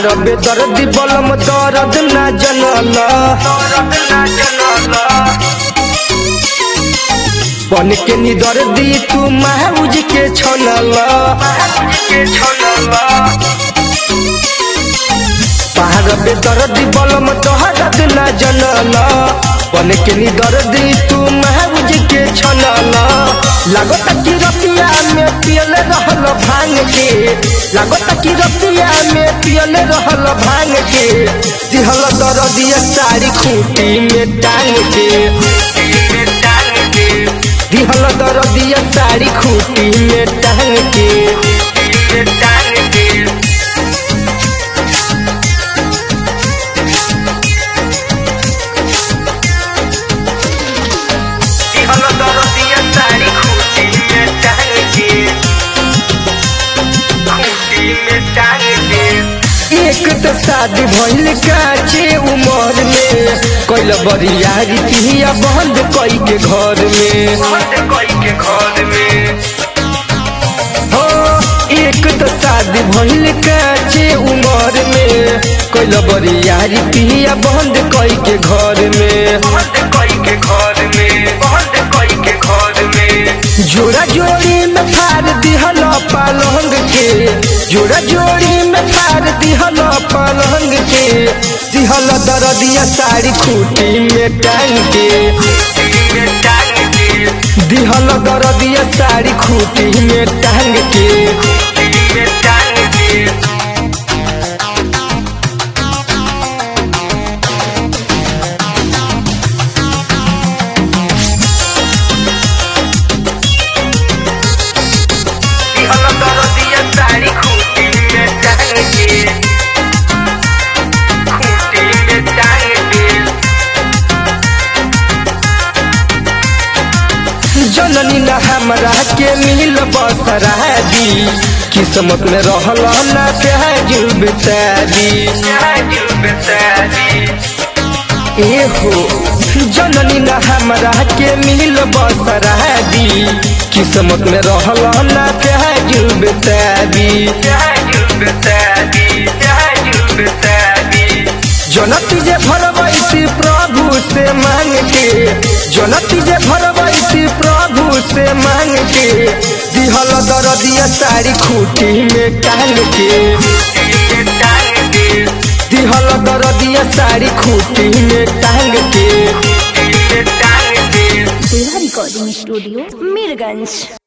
पहाड़ बेदर्दी बलम दर्द ना जनल बन के निदर दी तू महूज के छनल पहाड़ बेदर्दी बलम दर्द ना जनल बन के निदर दी तू महूज के छनल लागत कि रतिया में पियल रहल भांग के लागत कि रतिया में पियल रहल भांग के दिहल दरदिया साड़ी खूटी में टांग के दिहल दरदिया साड़ी खूटी में टांग के एक तो शादी भइल काचे उमर में कैल बरियारी पिया बंद कई के घर में हो एक तो शादी भइल काचे उमर में कैल बरियारी पिया बंद कई के घर में जोड़ा जोड़ी में फाड़ दिहल पलंग के जोड़ा जोड़ी में फाड़ दिहल पलंग के दिहल दरदिया साड़ी खूटी में टांग के दिहल दरदिया साड़ी खूटी में टांग के जननी न हमरा के मिल बसरा दी किस्मत में रहल ना प्याज बेतारी ए हो जननी न हमरा के मिल बसरा दी किस्मत में रहल ना प्याज बेतारी जनती जे भरवैती प्रभु से मांग के जनती जे भरवैती प्रभु से मांग के दिहल दरदिया साड़ी खूटी में टांग के दिहल दरदिया साड़ी खूटी में टांग के जिला रिकॉर्डिंग स्टूडियो मीरगंज